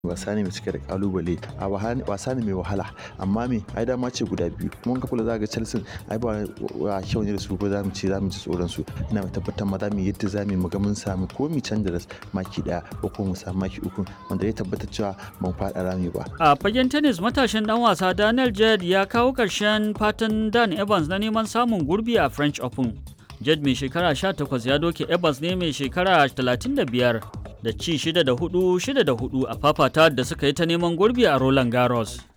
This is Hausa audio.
wasa ne mai cike da kalubale a wasa ne mai wahala amma me ai dama ce guda biyu kuma ka kula za ga Chelsea ai ba wa kyau ne da su ko za mu ce za mu ji tsoron su ina mai tabbatar ma za mu yadda za mu ga mun samu ko mu canza da maki daya ko ko mu samu maki uku wanda ya tabbatar cewa ban faɗa rami ba a fagen tennis matashin dan wasa Daniel Jed ya kawo ƙarshen fatan Dan Evans na neman samun gurbi a French Open Jed mai shekara 18 ya doke Evans ne mai shekara 35 da ci 6 da 4 6 da 4 a fafata da suka yi ta neman gurbi a Roland Garros.